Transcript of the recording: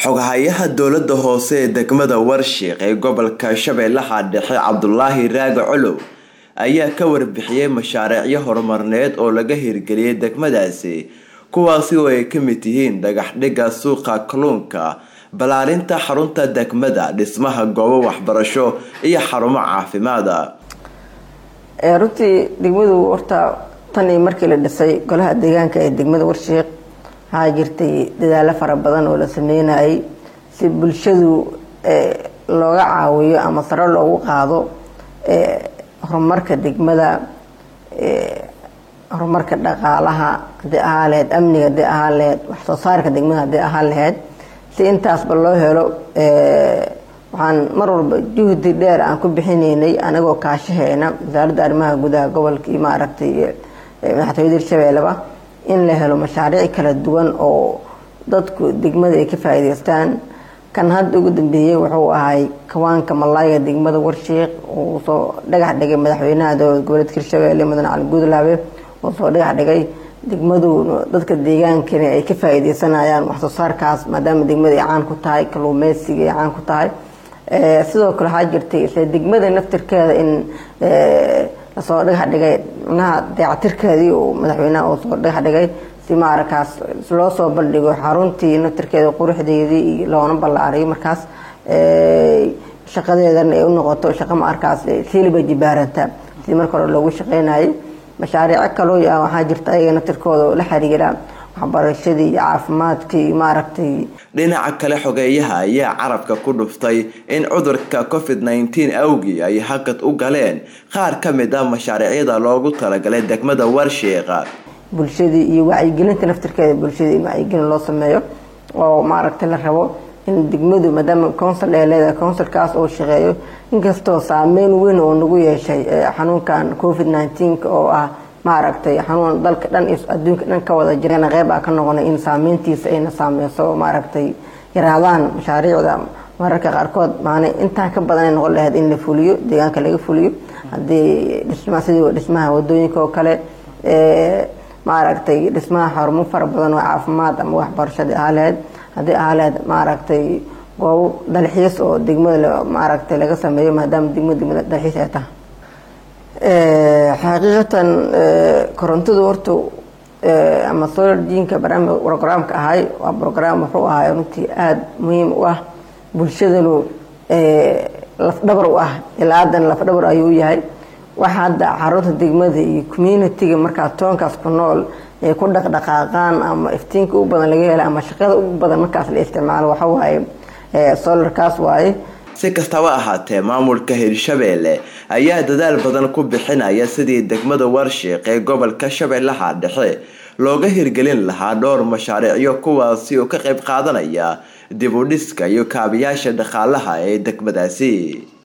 xoghayaha dowlada hoose ee degmada warshiiq ee gobolka shabeellaha dhexe cabdulaahi raage colow ayaa ka warbixiyey mashaariicyo horumarneed oo laga hirgeliyay degmadaasi kuwaasi oo ay kamid yihiin dhagax dhiga suuqa kalluunka ballaarinta xarunta degmada dhismaha goobo waxbarasho iyo xarumo caafimaada runtii degmadu horta tan iyo markii la dhisay golaha deegaanka ee degmada warshiiq waxaa jirtay dadaalo fara badan oo la sameynayay si bulshadu looga caawiyo ama saro loogu qaado horumarka degmada horumarka dhaqaalaha hadii ahaa laheyd amniga hadii ahaa laheyd waxsoo saarka degmada hadii ahaa laheyd si intaasba loo helo waxaan mar walba juhdi dheer aan ku bixinaynay anagoo kaashaheyna wasaaradda arrimaha gudaha gobolka iyo maaragtay madaxtooyada hirshabeelleba in la helo mashaariic kala duwan oo dadku degmada ay ka faa'iideystaan kan hadda ugu dambeeyey wuxuu ahay kawaanka malaayga degmada warshiiq uu soo dhagax dhigay madaxweynaha dowlad goboleedka hirshabeelle mudane cali guudlaabe uu soo dhagax dhigay degmadu dadka deegaankani ay ka faa'iideysanayaan waxsoo saarkaas maadaama degmada ay caan ku tahay kalluumeysiga ay caan ku tahay sidoo kale waxaa jirtay isla degmada naftirkeeda in lasoo dhagax dhigay micnaha dayactirkeedii uu madaxweynaha uu soo dhagax dhigay si maarakaas loo soo bandhigo xaruntii naftirkeeda quruxdeedii iyo loona ballaariyo markaas shaqadeedana ay u noqoto shaqo maarkaas siiliba jibaaranta sidii marka hore loogu shaqeynayay mashaariico kaloo ah waxaa jirta ayaga naftirkooda oo la xiriira waxbarashadii iyo caafimaadkii maaragtay dhinaca kale xogeeyaha ayaa carabka ku dhuftay in cudurka covid nneteen awgii ay hakad u galeen qaar ka mid ah mashaariicyada loogu talagalay degmada warshiiqa bulshadii iyo wacyigelinta naftirkeeda bulshadii in wacyigelin loo sameeyo oo maaragtay la rabo in degmadu maadaama council ay leedahay councilkaas oo shaqeeyo inkastoo saameyn weyn oo nagu yeeshay xanuunkan covid nineteen oo ah maaragtay xanuun dalka dhan iyo adduunka dhan ka wada jirana qeyb aa ka noqonay in saameyntiisa ayna saameyso maaragtay yaraadaan mashaariicda mararka qaarkood maana intaan ka badan ay noqon lahayd in la fuliyo deegaanka laga fuliyo haddii dhisma sidii dhismaha wadooyinka oo kale maaragtay dhismaha xarumo fara badan oo caafimaad ama waxbarashada ahaa lahayd haddii ahaa lahayd maaragtay goobo dalxiis oo degmada maaragtay laga sameeyo maadaama degmada degmada dalxiis ay tahay xaqiiqatan korontadu horta ama solar jinka brograamka ahay waa brograam wuxuu ahay runtii aada muhiim u ah bulshadanu lafdhabar u ah ilaa haddana lafdhabar ayuu u yahay waxa hadda xarunta degmada iyo communitiga markaa toonkaas ku nool ay ku dhaqdhaqaaqaan ama iftiinka u badan laga hela ama shaqada ugu badan markaas la isticmaalo waxa waaye solarkaas waaye si kastaba ahaatee maamulka hirshabeelle ayaa dadaal badan ku bixinaya sidii degmada warshiiq ee gobolka shabeellaha dhexe looga hirgelin lahaa dhowr mashaariicyo kuwaasi oo ka qayb qaadanaya dib u dhiska iyo kaabiyaasha dhaqaalaha ee degmadaasi